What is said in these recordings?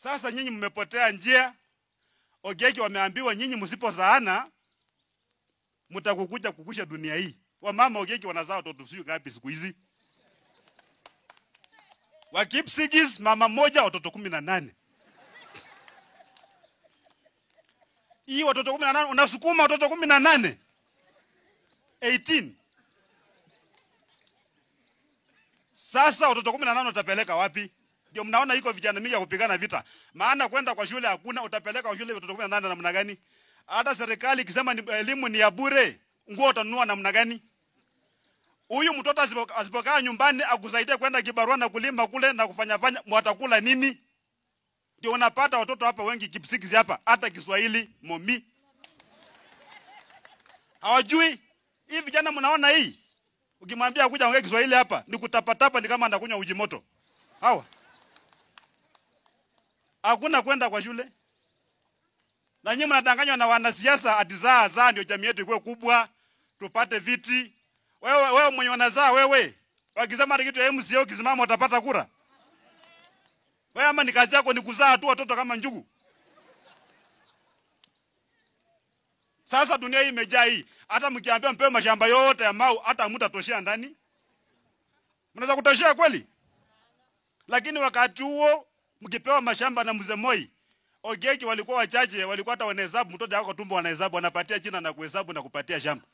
Sasa nyinyi mmepotea njia. Ogeki wameambiwa nyinyi msipozaana mtakukuja kukusha dunia hii. Wamama Ogeki wanazaa watoto sio ngapi siku hizi? Wa Kipsigis mama mmoja watoto kumi na nane. Hii watoto kumi na nane unasukuma watoto kumi na nane 18 Sasa watoto kumi na nane utapeleka wapi? Ndio mnaona iko vijana mingi ya kupigana vita. Maana kwenda kwa shule hakuna, utapeleka kwa shule watoto kumi na nane namna gani? Hata serikali ikisema ni elimu ni ya bure, nguo utanunua namna gani? Huyu mtoto asipo- asipokaa nyumbani akusaidia kwenda kibarua na kulima kule na kufanya fanya, mwatakula nini? Ndio unapata watoto hapa wengi Kipsigis hapa, hata Kiswahili momi hawajui. Hii vijana mnaona hii, ukimwambia kuja ongea Kiswahili hapa ni kutapatapa, ni kama anakunywa uji moto. Hawa hakuna kwenda kwa shule, na nyinyi mnadanganywa na wanasiasa ati zaa zaa ndio jamii yetu ikuwe kubwa, tupate viti. Wewe wewe mwenye wanazaa wewe, wakisema ati kitu ya MCA ukisimama utapata kura wewe, ama ni kazi yako ni kuzaa tu watoto kama njugu? Sasa dunia hii imejaa hii, hata mkiambia mpewe mashamba yote ya Mau, hata hamtatoshea ndani. Mnaweza kutoshea kweli? Lakini wakati huo mkipewa mashamba na mzee Moi, Ogeki walikuwa wachache, walikuwa hata wanahesabu, mtoto wako tumbo wanahesabu, wanapatia jina na kuhesabu na kupatia shamba.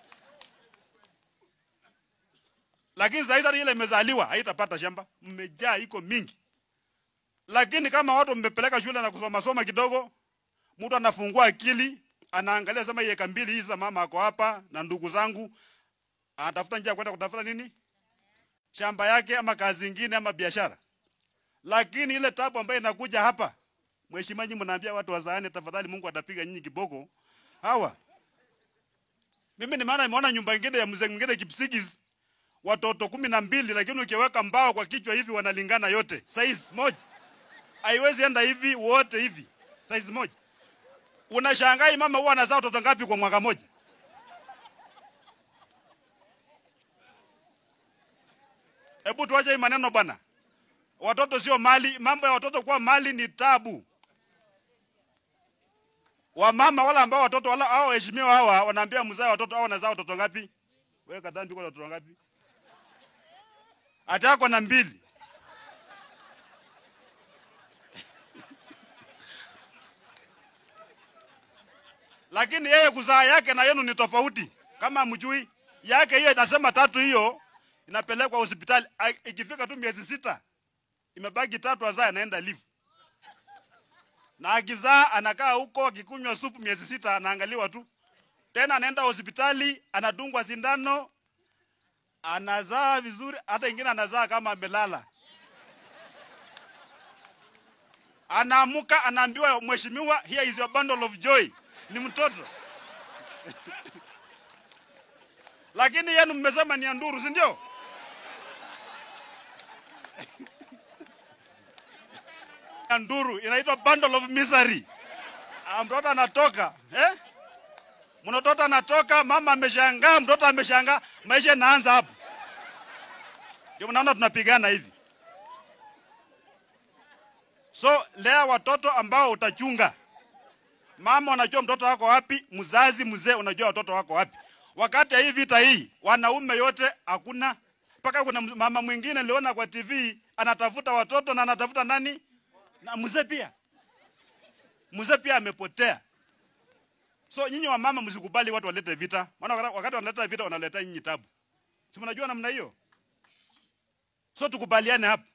Lakini sasa hizi ile imezaliwa haitapata shamba, mmejaa iko mingi. Lakini kama watu mmepeleka shule na kusoma soma kidogo, mtu anafungua akili, anaangalia sema hii eka mbili hizi za mama ako hapa na ndugu zangu, anatafuta njia ya kwenda kutafuta nini? Shamba yake ama kazi nyingine ama biashara. Lakini ile tabu ambayo inakuja hapa, mheshimiwa, nyinyi mnaambia watu wazaane, tafadhali Mungu atapiga nyinyi kiboko. Hawa mimi ni maana nimeona nyumba nyingine ya mzee mwingine Kipsigis watoto kumi na mbili, lakini ukiweka mbao kwa kichwa hivi wanalingana yote size moja, haiwezi enda hivi wote hivi size moja. Unashangaa hii mama huwa anazaa watoto ngapi kwa mwaka moja? Hebu tuache hii maneno bwana. Watoto sio mali, mambo ya watoto kuwa mali ni tabu. Wamama wala ambao watoto wala hao waheshimiwa hawa wanaambia mzaa watoto hao wanazaa watoto ngapi? Wewe kadhambi kwa watoto ngapi? Atako na mbili. Lakini yeye kuzaa yake na yenu ni tofauti. Kama mjui yake hiyo inasema tatu hiyo inapelekwa hospitali A- ikifika tu miezi sita imebaki tatu azaa anaenda live. Na akizaa anakaa huko akikunywa supu miezi sita anaangaliwa tu. Tena anaenda hospitali anadungwa sindano anazaa vizuri, hata ingine anazaa kama amelala. Anaamuka anaambiwa, mheshimiwa, here is your bundle of joy. Ni mtoto lakini yenu mmesema ni ya nduru, si ndio? Ya nduru inaitwa bundle of misery. Ah, Mtoto anatoka eh? Mtoto anatoka, mama ameshangaa, mtoto ameshangaa, maisha inaanza hapo. Ndio mnaona tunapigana hivi. So lea watoto ambao utachunga. Mama unajua mtoto wako wapi, mzazi mzee unajua watoto wako wapi. Wakati ya hii vita hii, wanaume yote hakuna. Mpaka kuna mama mwingine niliona kwa TV anatafuta watoto na anatafuta nani? Na mzee pia. Mzee pia amepotea. So nyinyi wa mama msikubali watu walete vita. Maana wakati- wakati wanaleta vita wanaleta nyinyi tabu. Si mnajua namna hiyo? So tukubaliane hapa.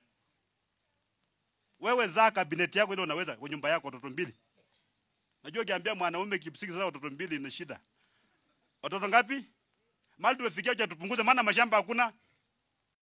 Wewe zaa kabineti yako ile unaweza kwa nyumba yako watoto mbili. Najua ukiambia mwanaume Kipsigis sasa watoto mbili ni shida. Watoto ngapi? Mali tumefikia cha tupunguze maana mashamba hakuna.